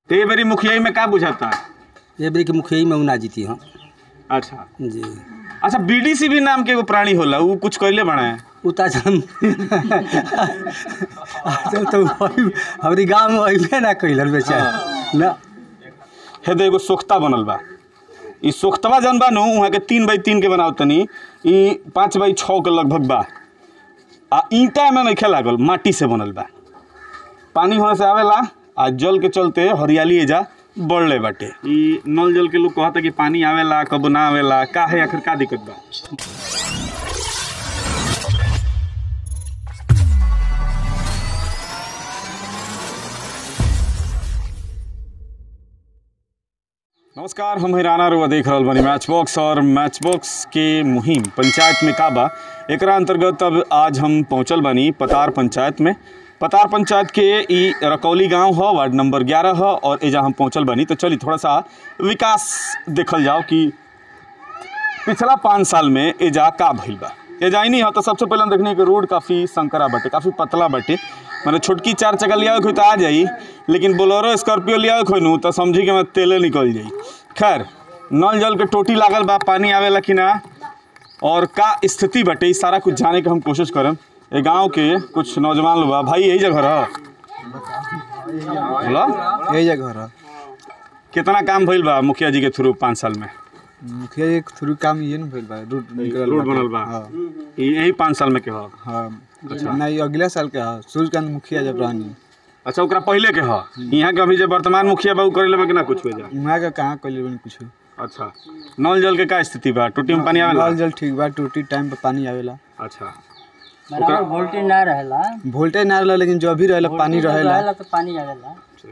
तो ये बेरी मुखियाई में का बुझाता ये बेरी के मुखिया में उ ना जीती हम अच्छा जी अच्छा बीडीसी भी नाम के एगो प्राणी होला उ कुछ कैले बना है उता हम आजकल तो वही- हमारी गाँव में वही ना कैलन बेचारा ना हे दे एगो सोख्ता बनल बा ई सोख्तवा जौन बा नु वहाँ के तीन बाई तीन के बनाओ तनी ई पाँच बाई छः के लगभग बा आ ईंटा में नहीं लागल माटी से बनल बा पानी होने से आवेला आ जल के चलते हरियाली एजा बढ़ले बाटे ई नल जल के लोग कहता कि पानी आवेला कब ना आवेला का है आखिर का दिक्कत बा नमस्कार हम हिराना रुआ देख रहल बानी मैच बॉक्स और मैच बॉक्स के मुहिम पंचायत में का बा एकरा अंतर्गत अब आज हम पहुंचल बानी पतार पंचायत में पतार पंचायत के ई रकौली गांव ह वार्ड नंबर 11 ह और एजा हम पहुंचल बानी तो चली थोड़ा सा विकास देखल जाओ कि पिछला पाँच साल में एजा का भइल बा एजा ही नहीं हो तो सबसे पहले हम देखने के रोड काफ़ी संकरा बाटे काफ़ी पतला बाटे मैंने छोटकी चार चक्का लिया खोई तो आ जाई लेकिन बोलेरो स्कॉर्पियो लिया खोई नू तो समझी कि मैं तेले निकल जाई खैर नल जल के टोटी लागल बा पानी आवेला कि ना और का स्थिति बाटे ई सारा कुछ जाने के हम कोशिश करम ए गांव के कुछ नौजवान लोग बा भाई यही जगह रह बोला यही जगह रहा कितना काम भइल बा मुखिया जी के थ्रू पाँच साल में मुखिया जी के थ्रू काम ये न भइल बा रोड निकलल रोड बाटे। बनल बा हाँ ई- यही पाँच साल में के हो हाँ नहीं अगले साल के हा सूर्यकांत मुखिया जब रहनी अच्छा ओकरा पहले के ह यहाँ के अभी जो वर्तमान मुखिया बा उ करे लेबा कि ना कुछ हो जा वहाँ के कहाँ कैले बनी कुछ अच्छा नल जल के का स्थिति बा टोटी में पानी आवेला नल जल ठीक बा टूटी टाइम पे पानी आवेला अच्छा बराबर वोल्टेज ना रहेला वोल्टेज ना रहला लेकिन जो भी रहेला पानी रहेला रहेला तो पानी आवेला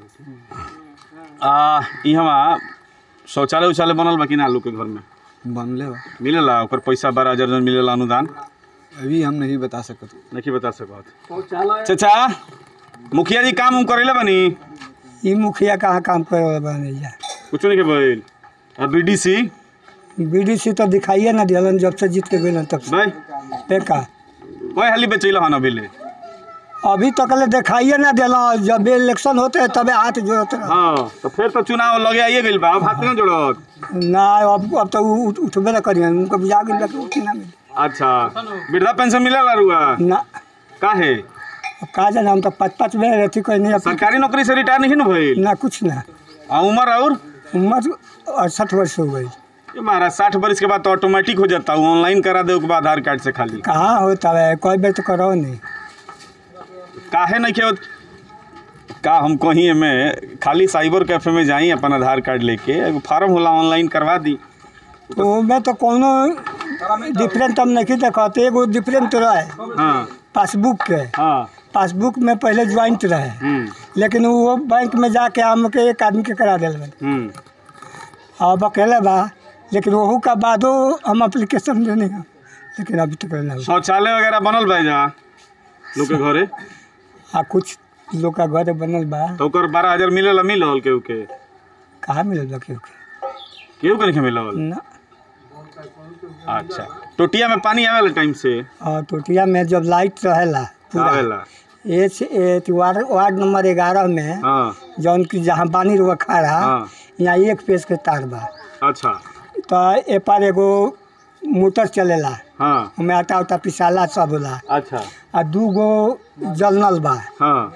आ ई हमा शौचालय उचालय बनल बा कि ना लोग के घर में बनले बा मिलेला ओकर पैसा बारह हजार जन मिलेला अनुदान अभी हम नहीं बता सकत नहीं बता सकत चाचा मुखिया जी काम उम करेले बनी ई मुखिया कहाँ काम करे वाला बने जा कुछ नहीं के भइल आ बीडीसी बीडीसी तो दिखाइए ना दिलन जब से जीत के गए तब से भाई देखा कोई हाली बेचैला हन अभी ले अभी तक ले दिखाइए ना दिला जब इलेक्शन होते है तबे हाथ जोड़ते रह। हाँ तो फिर तो चुनाव लगे आइए गइल बा अब हाथ ना जोड़त ना अब अब तो उ- उठ- उठबे ना करिए उनको बुझा गई लगे उठ ना मिले अच्छा वृद्धा पेंशन मिलेला रुआ ना का है अब का जाना हम तो पाँच पाँच बेर रहती कोई नहीं अब सरकारी नौकरी से रिटायर नहीं न भइल ना कुछ ना आ उम्र और उम्र अड़सठ वर्ष हो गई ये महाराज साठ वर्ष के बाद तो ऑटोमेटिक हो जाता हूँ ऑनलाइन करा दे के बाद आधार कार्ड से खाली कहाँ होता है कोई बेर तो करो नहीं काहे नहीं खेत का हम कहीं में खाली साइबर कैफे में जाई अपन आधार कार्ड लेके एगो फार्म होला ऑनलाइन करवा दी तो मैं तो कोनो डिफरेंट हम नहीं देखते एगो डिफरेंट रहे हाँ पासबुक के हाँ पासबुक में पहले ज्वाइंट रहे हम्म लेकिन वो बैंक में जाके हम के एक आदमी के करा दिल हम्म अब अकेले बा लेकिन वहू का बादो हम अप्लीकेशन देने हैं लेकिन अभी तक नहीं हुआ। शौचालय वगैरह बनल बा जा लोग के घरे आ कुछ लोग का घर बनल बा तो ओकर बारह हजार मिलेला मिलल केहू के कहाँ मिलल बा केहू के केहू के नहीं मिलल ना अच्छा टोटिया में पानी आवेला टाइम से और टोटिया में जब लाइट रहेला पूरा आवेला ए से- ए तो वार्ड वार्ड नंबर ग्यारह में हाँ जौन की जहाँ पानी रुआ खड़ा हाँ यहाँ एक पेज के तार बा अच्छा तो ए पर एगो मोटर चलेला हाँ हमें आटा उटा पिसाला सब होला अच्छा आ दू गो जलनल बा हाँ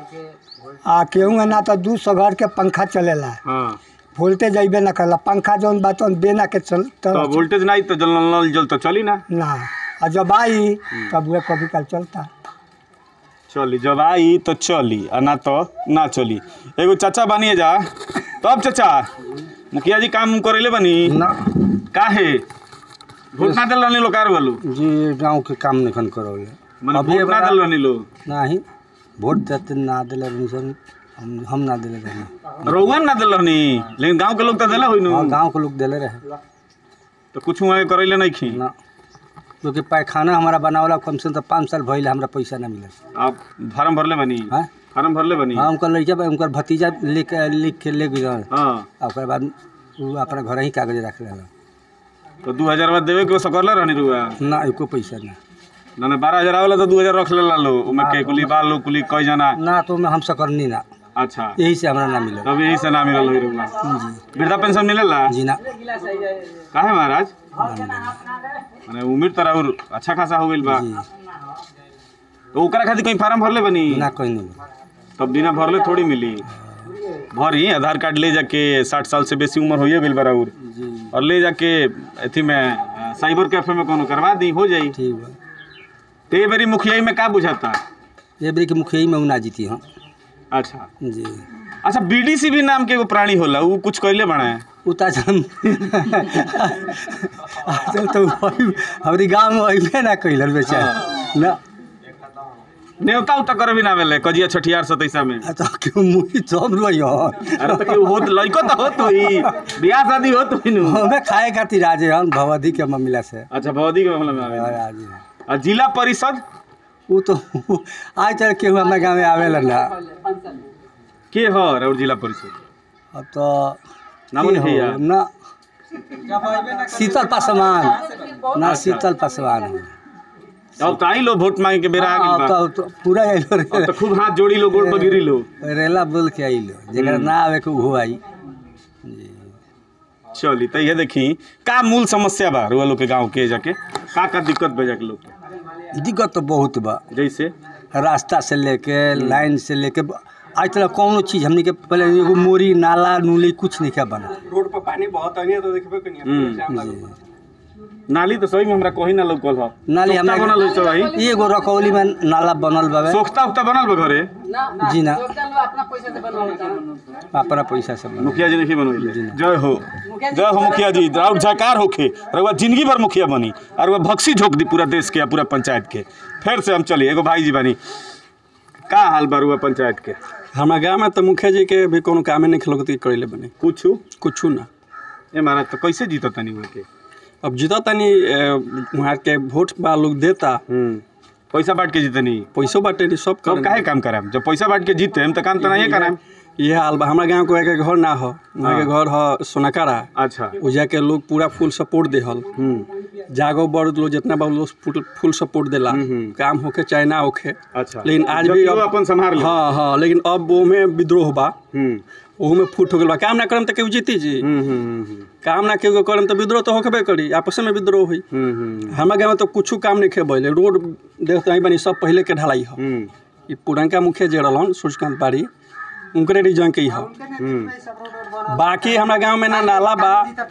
आ केहू ना तो दू सौ घर के पंखा चलेला हाँ वोल्टेज अइबे ना करला पंखा जौन बा तौन बेना के चल तो तर वोल्टेज नहीं तो जल नल जल तो चली ना ना आ जब आई तब वह कभी कल चलता चली जब आई तो चली आ ना तो ना चली एगो चाचा बनिए जा तब चाचा मुखिया जी काम करेले बनी ना काहे वोट ना दिल रहनी लोग कार वालू जी गाँव के काम नहीं करोले माने अभी वोट ना बड़ा- दिल रहनी लोग नहीं वोट देते ना दिले रहनी सन हम हम ना दिले रहनी रउआ ना दिल रहनी लेकिन गांव के लोग तो दिला हुई नु हाँ गाँव के लोग दिले रहे तो कुछ वहाँ करेले नहीं खी ना क्योंकि पैखाना हमारा बनावला कम से कम तो पाँच साल भइल हमरा पैसा ना मिले आप फार्म भरले बनी हाँ फार्म भरले बनी हाँ उनका लड़का बा- उनकर भतीजा लिख लिख के ले गए हाँ आ ओकर बाद उ अपना घर ही कागज रख रहा तो दू हजार बाद देवे के सकरले रहनी रुआ ना एको पैसा ना ना ना बारह हजार आवेला तो दू हजार रख लेला लो उमे के कुली बाल लो कुली कई जना ना तो में हम सकरनी ना अच्छा यही से हमरा ना मिलल तब यही से ना मिलल होई रउआ जी वृद्धा पेंशन मिलेला जी ना काहे महाराज माने उम्र तरह और अच्छा खासा हो गइल बा जी तो ओकरा खातिर कहीं फार्म भरले बनी ना कोई नहीं तब बिना भरले थोड़ी मिली भरी आधार कार्ड ले जाके साठ साल से बेसी उम्र होइए गइल बा और जी और ले जाके अथी में अ, साइबर कैफे में कोनो करवा दी हो जाई ठीक बा तो ये बारी मुखियाई में का बुझाता ये बेरी के मुखिया में उ ना जीती हम अच्छा जी अच्छा बीडीसी भी नाम के एगो प्राणी होला उ कुछ कइले बना उता हम आजकल तो वही हमारी गाँव में वही ना कैलर बेचारा ना नेवता उता करे भी ना भेले कजिया छठियार सतैसा में आ तो क्यों मुही सब रोई हो अरे तो केहू होत लइको तो होत होई बियाह शादी होत होई नु हमें खाए खातिर राजे हम भवधी के मामला से अच्छा भौदी के मामला में आवे और राजे आ जिला परिषद वो तो आज चल केहू हमारे गाँव में आवेला ना के ह और जिला परिषद अब तो नाम के नहीं है हो? यार। ना शीतल पासवान ना शीतल पासवान अब तो आई लो वोट मांगे के बेरा आ हाँ, गइल बा तो, तो पूरा आइलो अब रे तो खूब हाथ जोड़ी लो गोड़ पर गिरी लो रेला बोल के आइलो जरा ना आवे के उहो आई जी चली तो ये देखी का मूल समस्या बा रुआ लोग के गांव के जाके का का दिक्कत बा जाके लोग के दिक्कत तो बहुत बा जैसे रास्ता से लेके लाइन से लेके आज तक कौनो चीज हमने के पहले एगो मोरी नाला नूली कुछ नहीं क्या बना रोड पर पानी बहुत आनी है तो देखबे कनी हम्म। जी नाली तो सही में हमरा कहीं ना लौकल ह नाली सोख्ता हमरा बनल होई भाई एगो रकौली में नाला बनल बावे सोख्ता उख्ता बनल बा घरे जी ना अपना पैसे से बनवाता अपना पैसा से बनल मुखिया जी नहीं बनवैले जय हो जय हो मुखिया जी और जयकार होखे रउआ जिंदगी भर मुखिया बनी और वह भक्सी झोंक दी पूरा देश के या पूरा पंचायत के फिर से हम चलिए एगो भाई जी बनी का हाल बा रुआ पंचायत के हमारा गाँव में तो मुखिया जी के भी कोनो कामे नहीं खिलौती करले बने कुछ कुछ ना ए महाराज तो कैसे जीतो तनी हुए के अब जीता तनी ए, वहाँ के वोट बा लोग देता हम्म पैसा बांट के जीतनी पैसो बाटे नहीं सब तो कर काहे काम कराम जब पैसा बांट के जीते हम तो काम तो नहीं कराम ये हाल बा हमारा गाँव को एक घर ना हो वहाँ के घर हो सोनाकारा अच्छा उजा के लोग पूरा फुल सपोर्ट देहल हम्म जागो बड़ लोग जितना बा लोग फुल फुल सपोर्ट देला हम्म। काम होके चाहे ना होके अच्छा लेकिन आज जब भी वो अब अपन संभाल ले हाँ हाँ लेकिन अब वो में विद्रोह बा हम्म ओहू में फूट हो गल बा काम ना करम तो केहू जीती जी हम्म हम्म हम्म काम ना केहू के करम तो विद्रोह तो होकबे करी आपस में विद्रोह हुई हम्म हम्म हमारे गाँव में तो कुछ काम नहीं खेबले रोड देखते ही बनी सब पहले के ढलाई हो हम्म ये पुरनका मुखिया जे रहलन सूर्यकांत पारी उनकरे रिजन के ही हो हम्म बाकी हमारा गांव में ना नाला बा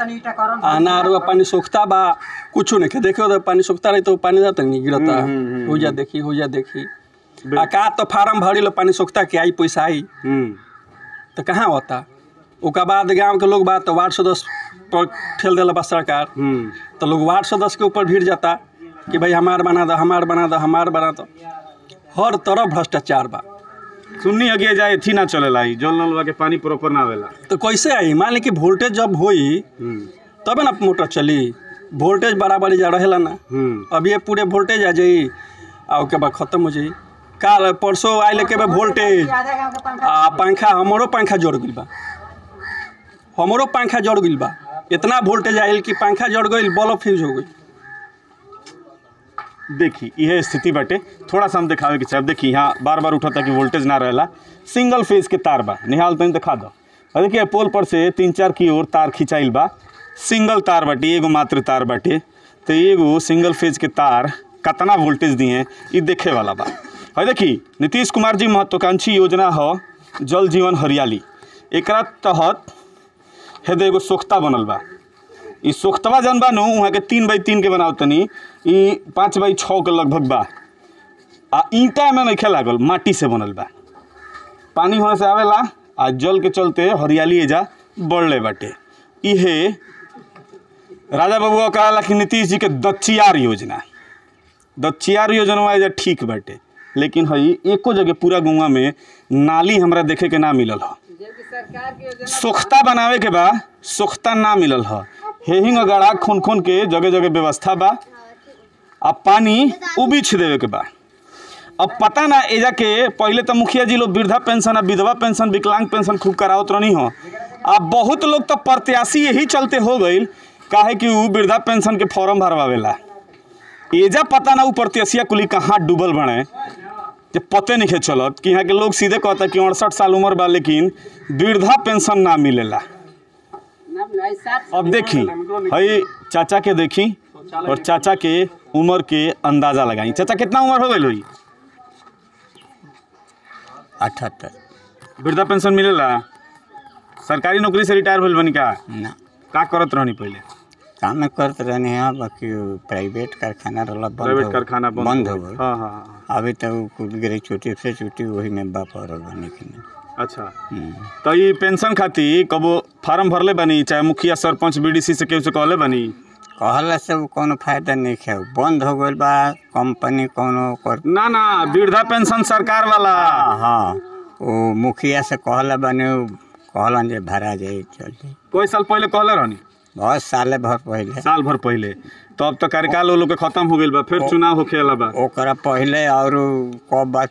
आ ना रुआ पानी सोखता बा कुछ नहीं के देखो तो पानी सोखता रही तो पानी जाता नहीं गिरता हो जा देखी हो जा देखी आ का तो फार्म भरी लो पानी सोखता के आई पैसा आई हम्म तो कहाँ होता ओकर बाद गांव के लोग बा तो वार्ड सदस्य पर ठेल दिला बा सरकार हम्म तो लोग वार्ड सदस्य के ऊपर भीड़ जाता कि भाई हमार बना दो हमार बना दो हमार बना दो हर तरफ भ्रष्टाचार बा सुन्नी अगे जाए थी ना चलेला ई जल नलवा के पानी प्रॉपर ना आवेला तो कैसे आई मान ली कि वोल्टेज जब होई हम्म तबे ना मोटर चली वोल्टेज बराबर जा रहेला ना हम्म अब ये पूरे वोल्टेज आ जाई आ ओके बाद खत्म हो जाई काल परसों आइले के बाद वोल्टेज आ पंखा हमरो पंखा जड़ गइल बा हमरो पंखा जड़ गइल बा इतना वोल्टेज आइल कि पंखा जड़ गइल बल्ब फ्यूज हो गई देखी यह स्थिति बाटे थोड़ा सा हम दिखावे के चाहे देखी यहाँ बार बार उठता कि वोल्टेज ना रहेला सिंगल फेज के तार बा निहाल तनी दिखा दो और देखिए पोल पर से तीन चार की ओर तार खिंचाइल बा सिंगल तार बाटे एगो मात्र तार बाटे तो एगो सिंगल फेज के तार कितना वोल्टेज दिए ये देखे वाला बा और देखी नीतीश कुमार जी महत्वाकांक्षी योजना हो जल जीवन हरियाली एकरा तहत हेदे एगो सोख्ता बनल बा ई सोख्तवा जौन बा नु वहाँ के तीन बाई तीन के बनाव तनी ई पाँच बाई छः के लगभग बा आ ईंटा में नहीं लागल माटी से बनल बा पानी होने से आवेला आ जल के चलते हरियाली एजा बढ़ले बाटे इहे राजा बबुआ कहला कि नीतीश जी के दच्चियार योजना दच्चियार योजना एजा ठीक बाटे लेकिन हई एको जगह पूरा गुआ में नाली हमरा देखे के ना मिलल ह सोख्ता बनावे के बा सोख्ता ना मिलल ह हेहिंग गड़ा खून खून के जगह जगह व्यवस्था बा आ पानी उबिछ देवे के बा अब पता ना एजा के पहले तो मुखिया जी लोग वृद्धा पेंशन आ विधवा पेंशन विकलांग पेंशन खूब करावत रहनी हो आ बहुत लोग तो प्रत्याशी यही चलते हो गईल काहे कि उ वृद्धा पेंशन के फॉर्म भरवावेला एजा पता ना उ प्रत्याशिया कुली कहाँ डूबल बने जे पते नहीं चलत कि यहाँ के लोग सीधे कहता कि अड़सठ साल उम्र बा लेकिन वृद्धा पेंशन ना मिलेला अब देखी हई चाचा के देखी और चाचा के उम्र के अंदाजा लगाई चाचा कितना उम्र हो गई हुई अठहत्तर वृद्धा पेंशन मिलेला सरकारी नौकरी से रिटायर भइल बनी का ना का करत रहनी पहले काम करते रहने हैं बाकी प्राइवेट कारखाना रहला बंद प्राइवेट हो- कारखाना बंद बंद हो हो गइल। गई हाँ हाँ हाँ अभी तक वो कुल गिरे छुट्टी से छुट्टी वही में बाप और बने के नहीं अच्छा हम्म। तो ये पेंशन खातिर कबो फार्म भरले बनी चाहे मुखिया सरपंच बीडीसी से केहू से कहले बनी कहला से वो कोनो फायदा नहीं है बंद हो गइल बा कंपनी कोनो कर ना ना वृद्धा पेंशन सरकार वाला हाँ हाँ वो मुखिया से कहला बने उ कहलन जे भरा जाए चल जाए कोई साल पहले कहले रहनी बहुत साले भर पहले साल भर पहले तो अब तो कार्यकाल वो लोग के खत्म हो गइल बा फिर चुनाव होखे वाला बा ओकरा पहले और कब बात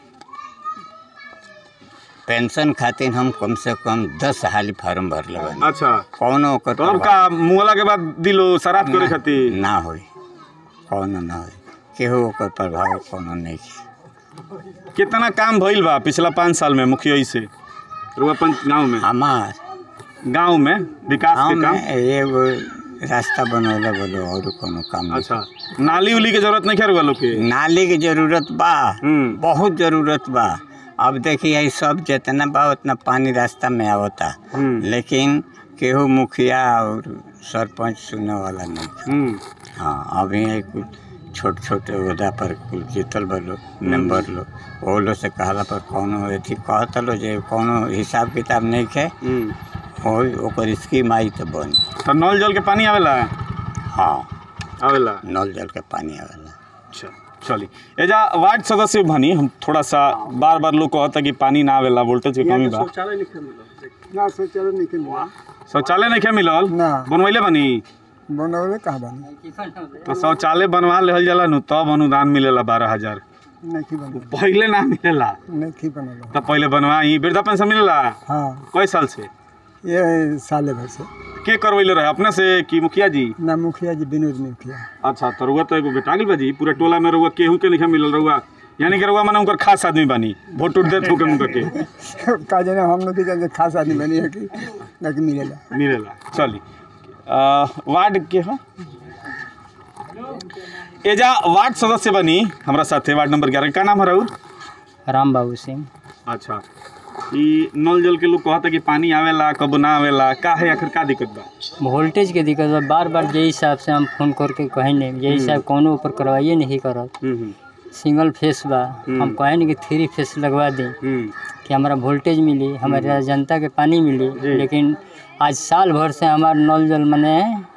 पेंशन खातिर हम कम से कम दस हाली फार्म भरले बानी अच्छा कौनो ओकर तो अब का मुहला के बाद दिलो शराब करे खातिर ना होई कौनो ना होई केहू ओकर प्रभाव कौनो नहीं है कितना काम भइल बा पिछला पाँच साल में मुखिया से रुआ पंच गाँव में हमार गाँव में विकास गाँव के काम में एगो रास्ता बनौले बोलो और कोनो काम नहीं। अच्छा नाली उली के जरूरत नहीं है रुआ लोग के नाली के जरूरत बा हम्म। बहुत जरूरत बा अब देखिए ये सब जितना बा उतना पानी रास्ता में आवता हम्म। लेकिन केहू मुखिया और सरपंच सुनने वाला नहीं हम्म हाँ अभी ये कुछ छोटे छोटे ओहदा पर कुल जीतल बलो मेंबर लो वो लोग से कहला पर कौनो अथी कहता लो जे कौनो हिसाब किताब नहीं है हम्म हो ओकर स्कीम आई तो बन तो नल जल के पानी आवेला हाँ आवेला नल जल के पानी आवेला अच्छा चली एजा वार्ड सदस्य भनी हम थोड़ा सा बार बार लोग कहता कि पानी ना आवेला वोल्टेज के कमी बा शौचालय लिखे मिलल ना सोचल नहीं कि शौचालय नहीं मिलल ना। बनवैले बनी बनौले कहाँ बनी तो शौचालय बनवा लेहल जाला नु तब अनुदान मिलेला बारह हजार नहीं बनल पहले ना मिलेला नहीं बनल तब पहले बनवाई वृद्धा पेंशन मिलेला हाँ कई साल से ये साले भर से के करवैले रहे अपने से कि मुखिया जी ना मुखिया जी विनोद मुखिया अच्छा तो रुआ तो एगो बेटा गेल बाजी पूरा टोला में रुआ केहू के नहीं मिलल रुआ यानी कि रुआ माने उनकर खास आदमी बानी वोट उठ देत होके उनकर के का जाने हम लोग के जाने खास आदमी बनी है कि ना कि मिलेला मिलेला चली आ, वार्ड के हो एजा वार्ड सदस्य बनी हमरा साथे वार्ड नंबर ग्यारह का नाम है राउर राम बाबू सिंह अच्छा ई नल जल के लोग कहता कि पानी आवेला कब ना आवेला का है आखिर का दिक्कत बा वोल्टेज के दिक्कत बा बार बार जे हिसाब से हम फोन करके कहे नहीं जे हिसाब कोनो ऊपर करवाइए नहीं करत हम्म हम्म, सिंगल फेस बा हम कहे नहीं कि थ्री फेस लगवा दें हम्म कि हमारा वोल्टेज मिली हमारे जनता के पानी मिली लेकिन आज साल भर से हमार नल जल मने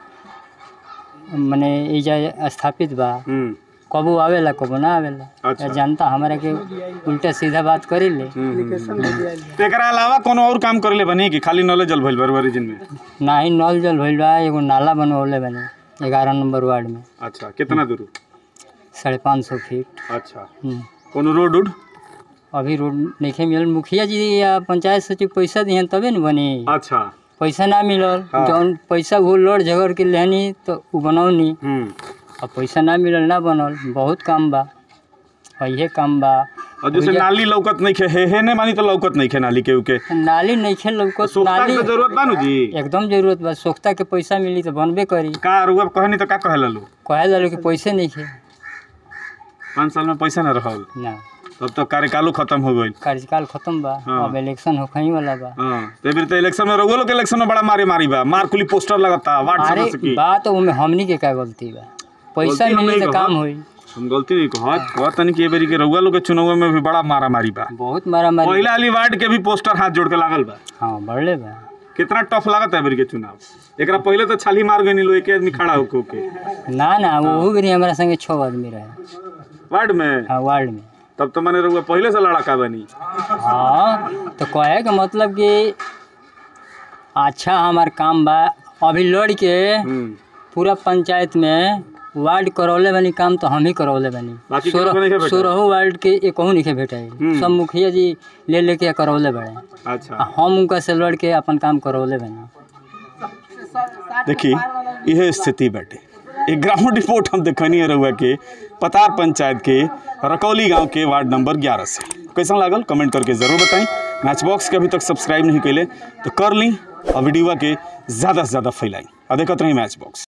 मने एजा स्थापित बा हम्म कबो आवेला कबो ना आवेला अच्छा। जनता हमारा के उल्टा सीधा बात करी ले तो एकरा अलावा कोनो और काम करेले बनी कि खाली नले जल भइल बरुआ रीजन में ना ही नल जल भइल बा एगो नाला बनवले बने ग्यारह नंबर वार्ड में अच्छा कितना दूर साढ़े पाँच सौ फीट अच्छा हम्म। कोनो रोड उड अभी रोड नहीं मिलल मुखिया जी या पंचायत सचिव पैसा दिहन तबे न बनी अच्छा पैसा ना मिलल हाँ। जौन पैसा वो लड़ झगड़ के लेनी तो उ बनौनी हम्म अब पैसा ना मिलल ना बनल बहुत काम बा और इहे काम बा और जैसे भैया- नाली लौकत नहीं खे हे हे ने मानी तो लौकत नहीं खे नाली के उके नाली नहीं खेल लौको सोखता नाली के जरूरत बानू जी एकदम जरूरत बा सोख्ता के पैसा मिली तो बनबे करी का रुआ कहनी तो का कहेला लो कहे ला कि पैसे नहीं खे पाँच साल में पैसा ना रहल ना तब तो कार्यकालो खत्म हो गई कार्यकाल खत्म बा हाँ। अब इलेक्शन होखई वाला बा हाँ तो फिर तो इलेक्शन में रउआ लोग के इलेक्शन में बड़ा मारे मारी बा मार कुली पोस्टर लगता वार्ड अरे सदस्य की बात ओमे हमनी के का गलती बा पैसा गलती हम मिली नहीं तो कहत। काम होई हम गलती नहीं कहत कहत तनी कि ए बेरी के रउआ लोग के चुनाव में भी बड़ा मारा मारी बा बहुत मारा मारी पहला वाली वार्ड के भी पोस्टर हाथ जोड़ के लागल बा हाँ बढ़ले बा कितना टफ लागत है बेरी के चुनाव एकरा पहले तो छाली मार गई लो एक आदमी खड़ा होके होके ना ना वो भी हमारा संगे छः आदमी रहे वार्ड में हाँ वार्ड में तब तो मैंने रउआ पहले से लड़का बनी हाँ तो कहे का मतलब कि अच्छा हमार काम बा अभी लड़ के हम्म पूरा पंचायत में वार्ड करौले बनी काम तो हम ही करौले बनी बाकी केकरो नहीं के भेटाई? सोलह वार्ड के एक नहीं के भेटाई सब मुखिया जी ले लेके करौले बड़े अच्छा आ हम उनका से लड़ के अपन काम करौले बनी देखी यह स्थिति बाटे एक ग्राउंड रिपोर्ट हम देखनी है रहुआ के पतार पंचायत के रकौली गांव के वार्ड नंबर 11 से कैसा लागल कमेंट करके ज़रूर बताएं मैच बॉक्स के अभी तक सब्सक्राइब नहीं कैले तो कर ली और वीडियो के ज़्यादा से ज़्यादा फैलाई और देखते रही मैच बॉक्स